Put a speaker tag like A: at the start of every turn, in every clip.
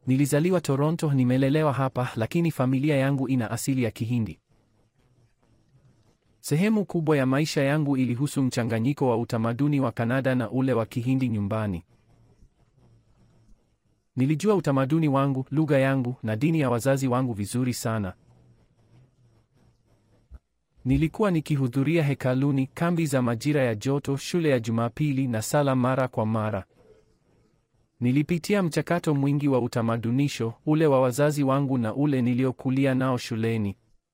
A: Nilizaliwa Toronto, nimelelewa hapa, lakini familia yangu ina asili ya Kihindi. Sehemu kubwa ya maisha yangu ilihusu mchanganyiko wa utamaduni wa Kanada na ule wa Kihindi nyumbani. Nilijua utamaduni wangu, lugha yangu na dini ya wazazi wangu vizuri sana. Nilikuwa nikihudhuria hekaluni, kambi za majira ya joto, shule ya Jumapili na sala mara kwa mara. Nilipitia mchakato mwingi wa utamadunisho, ule wa wazazi wangu na ule niliokulia nao shuleni.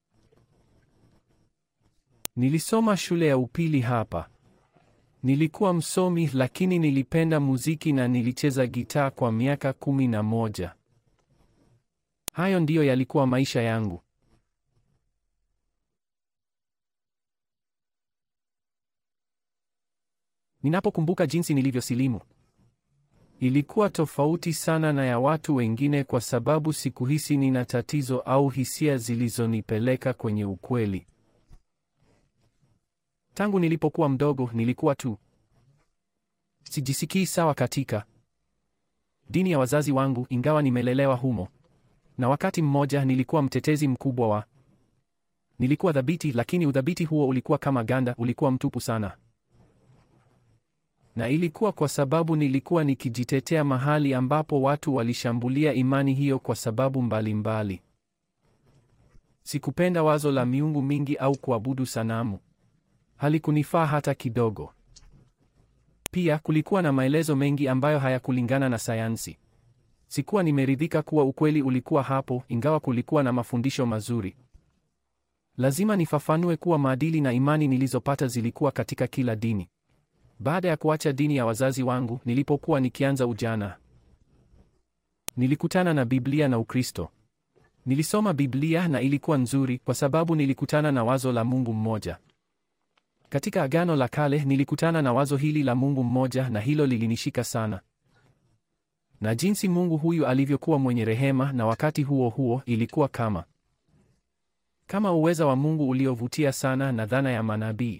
A: Nilisoma shule ya upili hapa. Nilikuwa msomi lakini nilipenda muziki na nilicheza gitaa kwa miaka kumi na moja. Hayo ndiyo yalikuwa maisha yangu. Ninapokumbuka jinsi nilivyosilimu, ilikuwa tofauti sana na ya watu wengine kwa sababu sikuhisi nina tatizo au hisia zilizonipeleka kwenye ukweli. Tangu nilipokuwa mdogo nilikuwa tu sijisikii sawa katika dini ya wazazi wangu, ingawa nimelelewa humo. Na wakati mmoja nilikuwa mtetezi mkubwa wa, nilikuwa dhabiti, lakini udhabiti huo ulikuwa kama ganda, ulikuwa mtupu sana. Na ilikuwa kwa sababu nilikuwa nikijitetea mahali ambapo watu walishambulia imani hiyo kwa sababu mbalimbali mbali. Sikupenda wazo la miungu mingi au kuabudu sanamu. Halikunifaa hata kidogo. Pia kulikuwa na maelezo mengi ambayo hayakulingana na sayansi. Sikuwa nimeridhika kuwa ukweli ulikuwa hapo, ingawa kulikuwa na mafundisho mazuri. Lazima nifafanue kuwa maadili na imani nilizopata zilikuwa katika kila dini. Baada ya kuacha dini ya wazazi wangu, nilipokuwa nikianza ujana, nilikutana na Biblia na Ukristo. Nilisoma Biblia na ilikuwa nzuri kwa sababu nilikutana na wazo la Mungu mmoja. Katika Agano la Kale nilikutana na wazo hili la Mungu mmoja na hilo lilinishika sana. Na jinsi Mungu huyu alivyokuwa mwenye rehema na wakati huo huo ilikuwa kama kama uweza wa Mungu uliovutia sana na dhana ya manabii.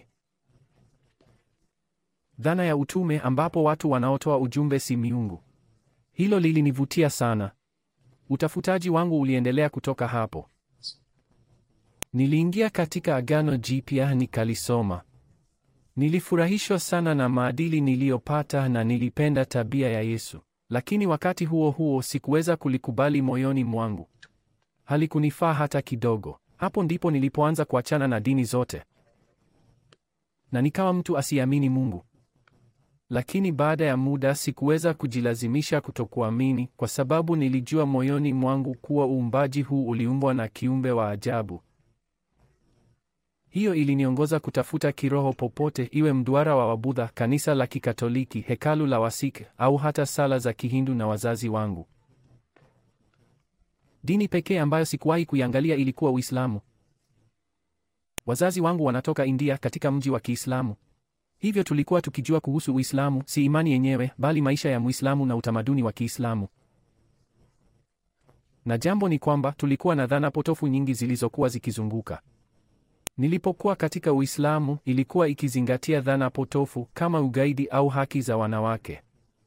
A: Dhana ya utume ambapo watu wanaotoa ujumbe si miungu. Hilo lilinivutia sana. Utafutaji wangu uliendelea kutoka hapo. Niliingia katika Agano Jipya nikalisoma. Nilifurahishwa sana na maadili niliyopata na nilipenda tabia ya Yesu. Lakini wakati huo huo sikuweza kulikubali moyoni mwangu. Halikunifaa hata kidogo. Hapo ndipo nilipoanza kuachana na dini zote. Na nikawa mtu asiamini Mungu. Lakini baada ya muda sikuweza kujilazimisha kutokuamini kwa sababu nilijua moyoni mwangu kuwa uumbaji huu uliumbwa na kiumbe wa ajabu. Hiyo iliniongoza kutafuta kiroho popote, iwe mduara wa Wabudha, kanisa la Kikatoliki, hekalu la Wasik au hata sala za Kihindu na wazazi wangu. Dini pekee ambayo sikuwahi kuiangalia ilikuwa Uislamu. Wazazi wangu wanatoka India katika mji wa Kiislamu. Hivyo tulikuwa tukijua kuhusu Uislamu, si imani yenyewe, bali maisha ya Muislamu na utamaduni wa Kiislamu. Na jambo ni kwamba tulikuwa na dhana potofu nyingi zilizokuwa zikizunguka. Nilipokuwa katika Uislamu, ilikuwa ikizingatia dhana potofu kama ugaidi au haki za wanawake.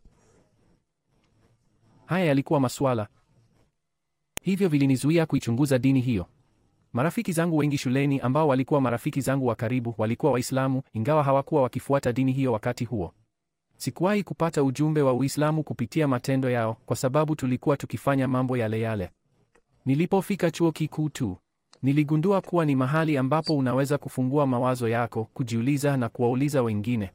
A: Haya yalikuwa masuala hivyo vilinizuia kuichunguza dini hiyo. Marafiki zangu wengi shuleni ambao walikuwa marafiki zangu wa karibu walikuwa Waislamu, ingawa hawakuwa wakifuata dini hiyo wakati huo. Sikuwahi kupata ujumbe wa Uislamu kupitia matendo yao, kwa sababu tulikuwa tukifanya mambo yale yale. Nilipofika chuo kikuu tu niligundua kuwa ni mahali ambapo unaweza kufungua mawazo yako, kujiuliza na kuwauliza wengine.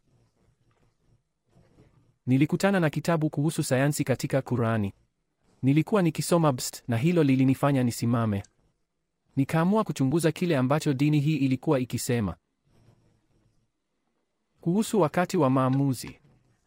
A: Nilikutana na kitabu kuhusu sayansi katika Kurani. Nilikuwa nikisoma Bst na hilo lilinifanya nisimame. Nikaamua kuchunguza kile ambacho dini hii ilikuwa ikisema kuhusu wakati wa maamuzi.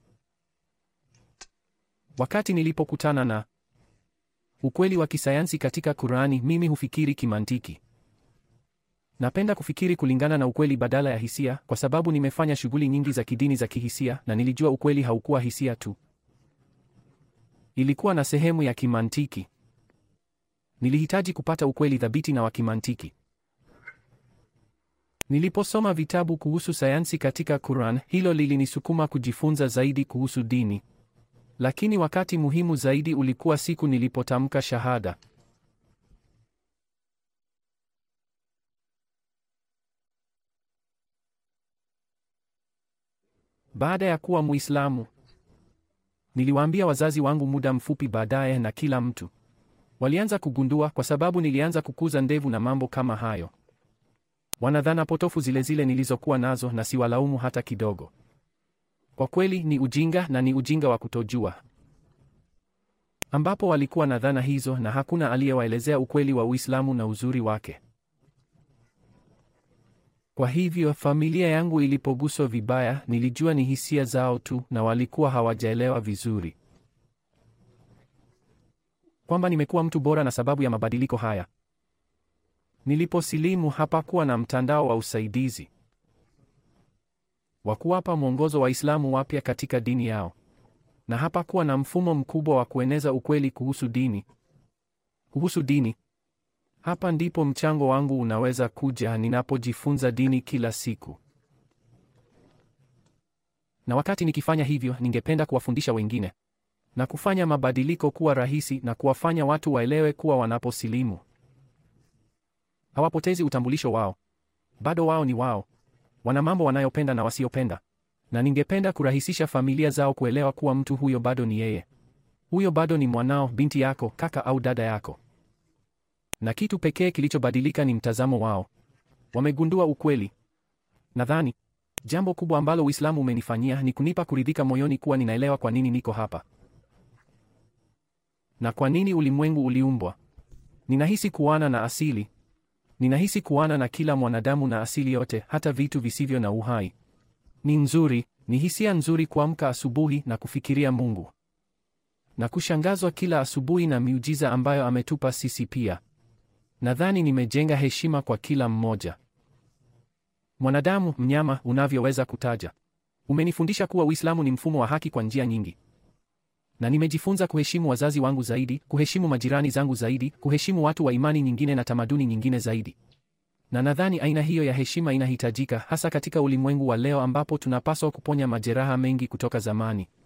A: Wakati nilipokutana na ukweli wa kisayansi katika Kurani, mimi hufikiri kimantiki. Napenda kufikiri kulingana na ukweli badala ya hisia, kwa sababu nimefanya shughuli nyingi za kidini za kihisia na nilijua ukweli haukuwa hisia tu. Ilikuwa na sehemu ya kimantiki. Nilihitaji kupata ukweli thabiti na wa kimantiki. Niliposoma vitabu kuhusu sayansi katika Quran, hilo lilinisukuma kujifunza zaidi kuhusu dini. Lakini wakati muhimu zaidi ulikuwa siku nilipotamka shahada. Baada ya kuwa Muislamu, niliwaambia wazazi wangu muda mfupi baadaye, na kila mtu walianza kugundua, kwa sababu nilianza kukuza ndevu na mambo kama hayo. Wanadhana potofu zile zile nilizokuwa nazo, na siwalaumu hata kidogo. Kwa kweli ni ujinga, na ni ujinga wa kutojua, ambapo walikuwa na dhana hizo, na hakuna aliyewaelezea ukweli wa Uislamu na uzuri wake. Kwa hivyo familia yangu ilipoguswa vibaya, nilijua ni hisia zao tu, na walikuwa hawajaelewa vizuri kwamba nimekuwa mtu bora na sababu ya mabadiliko haya. Niliposilimu hapakuwa na mtandao wa usaidizi wa kuwapa mwongozo Waislamu wapya katika dini yao, na hapakuwa na mfumo mkubwa wa kueneza ukweli kuhusu dini kuhusu dini. Hapa ndipo mchango wangu unaweza kuja ninapojifunza dini kila siku. Na wakati nikifanya hivyo, ningependa kuwafundisha wengine na kufanya mabadiliko kuwa rahisi na kuwafanya watu waelewe kuwa wanaposilimu hawapotezi utambulisho wao. Bado wao ni wao. Wana mambo wanayopenda na wasiopenda. Na ningependa kurahisisha familia zao kuelewa kuwa mtu huyo bado ni yeye. Huyo bado ni mwanao, binti yako, kaka au dada yako. Na kitu pekee kilichobadilika ni mtazamo wao. Wamegundua ukweli. Nadhani jambo kubwa ambalo Uislamu umenifanyia ni kunipa kuridhika moyoni kuwa ninaelewa kwa nini niko hapa na kwa nini ulimwengu uliumbwa. Ninahisi kuana na asili. Ninahisi kuana na kila mwanadamu na asili yote, hata vitu visivyo na uhai. Ni nzuri, ni hisia nzuri kuamka asubuhi na kufikiria Mungu na kushangazwa kila asubuhi na miujiza ambayo ametupa sisi pia. Nadhani nimejenga heshima kwa kila mmoja, mwanadamu, mnyama, unavyoweza kutaja. Umenifundisha kuwa Uislamu ni mfumo wa haki kwa njia nyingi, na nimejifunza kuheshimu wazazi wangu zaidi, kuheshimu majirani zangu zaidi, kuheshimu watu wa imani nyingine na tamaduni nyingine zaidi. Na nadhani aina hiyo ya heshima inahitajika hasa katika ulimwengu wa leo ambapo tunapaswa kuponya majeraha mengi kutoka zamani.